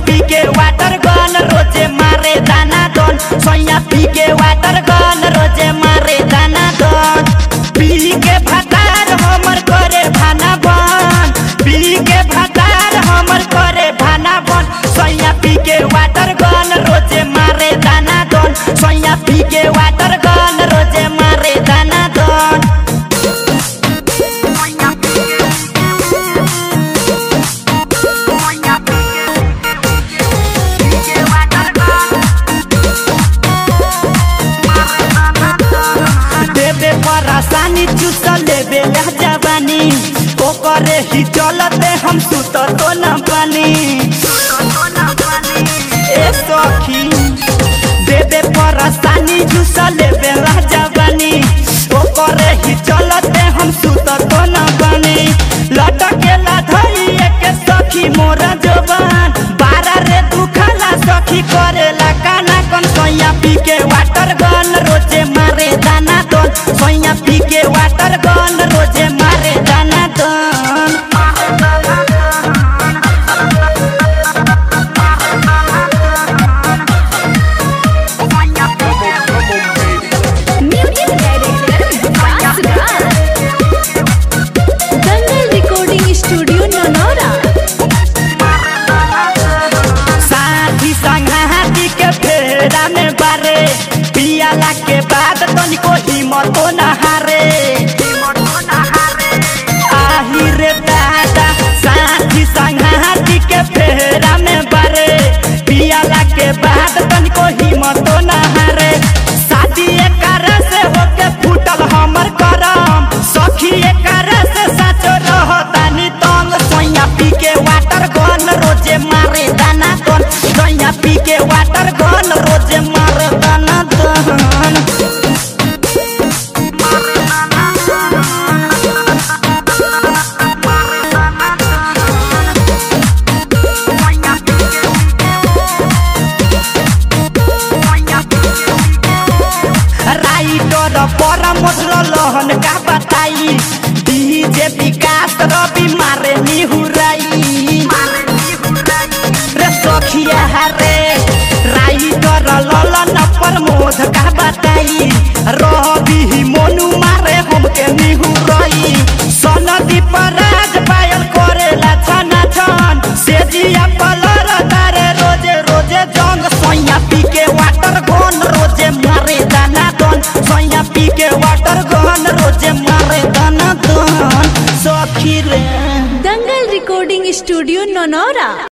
पी के वाटर गन रोजे मारे दाना दन सैया पी के वाटर गन रोजे मारे दाना दन पी के भतार हमर करे भाना बन पी के भतार हमर करे भाना बन सैया पी के वाटर गन रोजे मारे दाना दन सैया पी के वाटर गन रोजे मारे दाना दन देबे परेशानी चुस लेबे लह जवानी ओकरे ही चलते हम सुत तो न पानी ए सखी देबे परेशानी चुस लेबे लह जवानी ओकरे ही चलते हम सुत तो न पानी लटके लाधई के सखी मोरा जवान बारा रे दुखाला सखी करेला काना कन सैया पी के वाटर गन रोजे मारे दाना दन सैया पी के वाटर गन रोजे मारे दाना दन music director Vikas Raj Dangal recording studio Nanaura साथी संघाती के फेरा में बारे पियाला के बाद तनिको हिम्मतो न हारे आही रे दादा साथी संघाती के फेरा में बारे पियाला के बाद तनिको हिम्मतो न हारे शादी एकर से होके फूटल हमर करम सखी एकर से साचो रहतानी तंग सोया पी के वाटर गन रोजे मारे दाना गन सोया पी के वाटर गन रोजे मारे दाना दन राइटर पर मोटल लहन का बताई डीजे विकास रवि मारे निहुराई रे सखिया रे राइटर ललन प्रमोद का बताई रवि मोनू मारे हमके निहुराई सनदी पराज पायल करेला छना छन सेजिया पलर तारे रोजे रोजे जंग सैया पी के वाटर गन रोजे मारे दाना दन सैया पी के वाटर गन रोजे मारे दाना दन सखी रे दंगल रिकॉर्डिंग स्टूडियो ननौरा